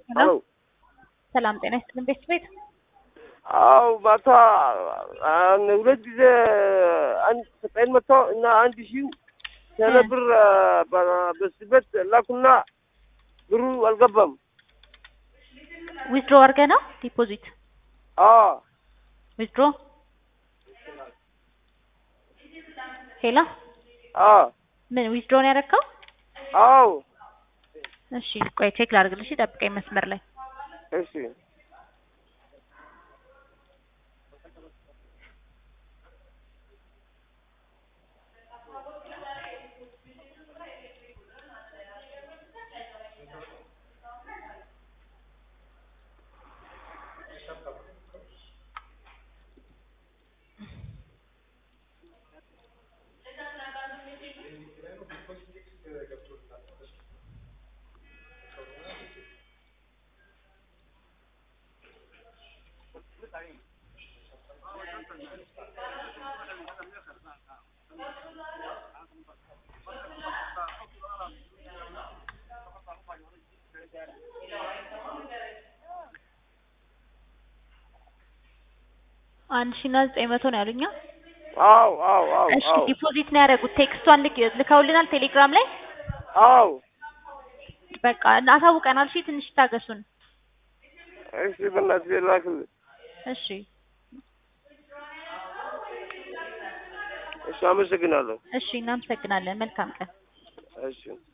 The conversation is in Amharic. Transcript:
ሄሎ ሰላም ጤና ይስጥልን ቤት ቤት አው ማታ አን ሁለት ጊዜ አንድ ዘጠኝ መቶ እና አንድ ሺህ ቴሌ ብር በስበት ላኩና ብሩ አልገባም። ዊዝድሮ አድርገህ ነው ዲፖዚት አዎ ዊዝድሮ ሄሎ አዎ ምን ዊዝድሮ ነው ያደረግከው? አዎ እሺ ቆይ ቼክ ላድርግልሽ፣ ጠብቀኝ መስመር ላይ እሺ አንድ ሺህ እና ዘጠኝ መቶ ነው ያሉኛ። አዎ አዎ አዎ እሺ አዎ ዲፖዚት ነው ያደረጉት። ቴክስቷን ልክ ልከውልናል ቴሌግራም ላይ። አዎ በቃ አሳውቀናል። እሺ ትንሽ ታገሱን። እሺ በእናትህ ላክልኝ። እሺ እሺ አመሰግናለሁ። እሺ እናመሰግናለን። መልካም ቀን። እሺ